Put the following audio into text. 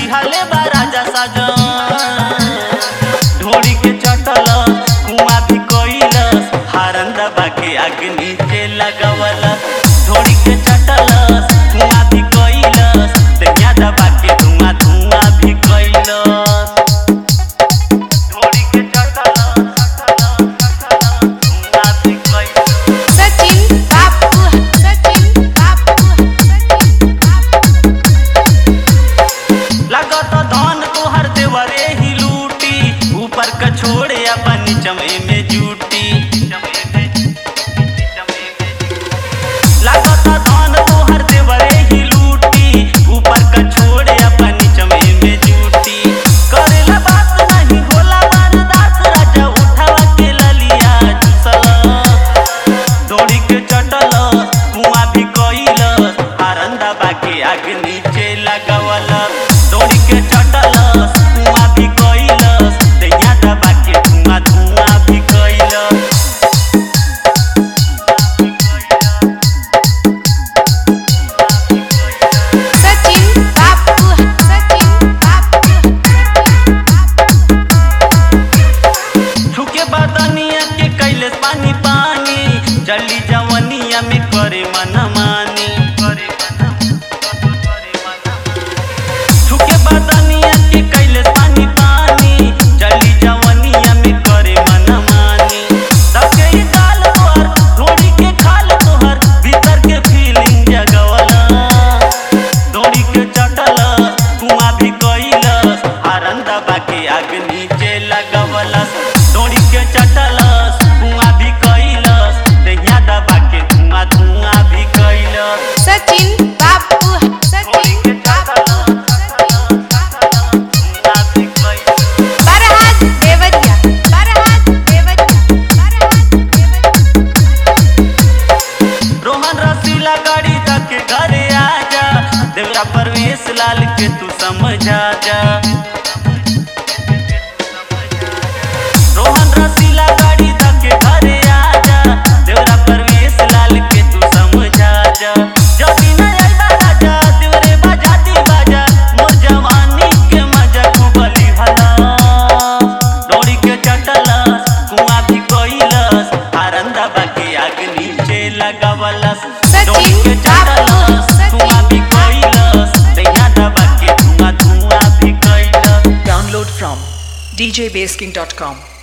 दिहले बा राजा साजन ढोड़ी के चटल कुआं भी कोइलस हारन दबा के आग नीचे लगावल ढोड़ी के चटल कुआं भी कोइलस दहिया दबा के धुआं धुआं भी कोइलस ढोड़ी के चटल कुआं भी कोइलस सचिन बापू सचिन बापू सचिन बापू लगत धन तोहर देवरे ही लूटी ऊपर का छोड़े अपन चमे में जूटी लगत धन तोहर देवरे ही लूटी ऊपर का छोड़े अपन चमे में जूटी करेला बात नहीं होला बर्दाश्त राजा उठावा के ललिया चुसला दौड़ी के चटल कुआं भी कइल आरंदा बाके आग नीचे लगावल दौड़ी के चटल कुआं भी कइल दैया दबा के धुआं धुआं भी कइल सचिन बापू सचिन बापू सचिन बापू छुके बदनिया के कैले पानी पानी जल्दी जवनिया में करे मन मानी करे छुके बदनिया के कैले पानी पानी जल्दी जवनिया में करे मन मानी सबके ही गाल तोहर धोड़ी के खाल तोहर भीतर के फीलिंग जगवला दौड़ी के चटल कुआं भी कइलस आरन दबा के आग नीचे लगवलस दौड़ी के चटलस कुआं भी कइलस दहिया दबा के धुआं धुआं भी कइलस सचिन बापू दौड़ी के सचिन बापू सचिन बापू धुआं भी कइलस बरहात देवरिया बरहात देवरिया बरहात देवरिया रोहन रसीला गाड़ी तक घरे आजा देवरा परवेश लाल के तू समझा जा रोहन रसीला गाड़ी तक घरे आजा देवरा परवेश लाल के तू समझा जा जदी न आइबा राजा देवरे बजाती बाजा मोर जवानी के मजा कुबली भला दौड़ी के चटलस कुआं भी कोइलस आरंदा बाके आग नीचे लगावलस दौड़ी के चटलस कुआं भी कोइलस दैया दबा के धुआं धुआं भी कोइलस Download from djbasking.com.